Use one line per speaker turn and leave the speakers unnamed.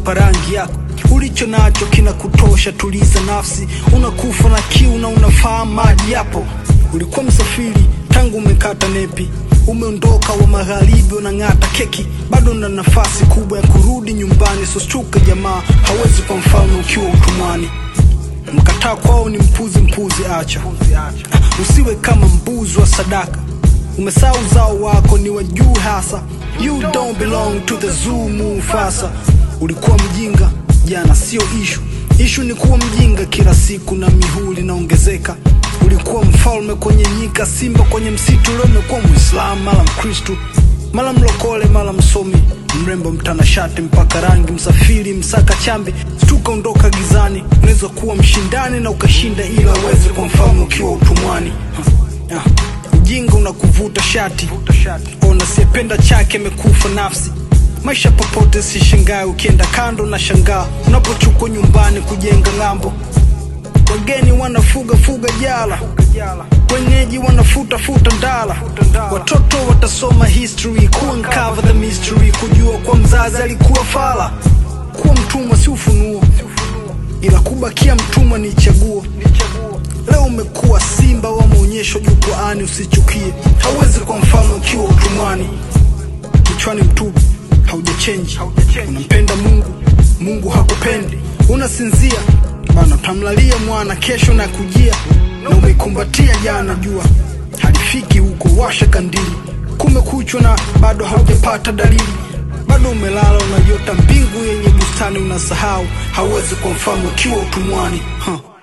kuipa rangi yako ulicho nacho kina kutosha tuliza nafsi unakufa na kiu na unafahamu maji yapo ulikuwa msafiri tangu umekata nepi umeondoka wa magharibi unang'ata keki bado na nafasi kubwa ya kurudi nyumbani sostuka jamaa hawezi kwa mfano ukiwa utumwani mkataa kwao ni mpuzi mpuzi acha usiwe kama mbuzi wa sadaka umesaa uzao wako ni wa juu hasa you don't belong to the zoo mufasa ulikuwa mjinga jana sio ishu ishu ni kuwa mjinga kila siku na mihuli inaongezeka ulikuwa mfalme kwenye nyika simba kwenye msitu leo umekuwa mwislamu mala mkristu mala mlokole mala msomi mrembo mtanashati mpaka rangi msafiri msaka chambi stuka ondoka gizani unaweza kuwa mshindani na ukashinda ila uweze kwa mfalme ukiwa utumwani Ah, ujinga unakuvuta shati ona siyependa chake amekufa nafsi maisha popote si shangae ukienda kando na shangaa unapochukwa nyumbani kujenga ng'ambo wageni wanafuga fuga jala wenyeji wanafuta futa ndala watoto watasoma history kuuncover the mystery kujua kwa mzazi alikuwa fala kuwa mtumwa si ufunuo ila kubakia mtumwa ni chaguo leo umekuwa simba wa maonyesho jukwaani usichukie hauwezi kwa mfano ukiwa utumwani kichwani mtupu haujachenji unampenda mungu mungu hakupendi unasinzia bana utamlalia mwana kesho na kujia na umeikumbatia jana jua halifiki huko washa kandili kumekuchwa na bado haujapata dalili bado umelala unaiota mbingu yenye bustani unasahau hauwezi kwa mfano ukiwa utumwani huh.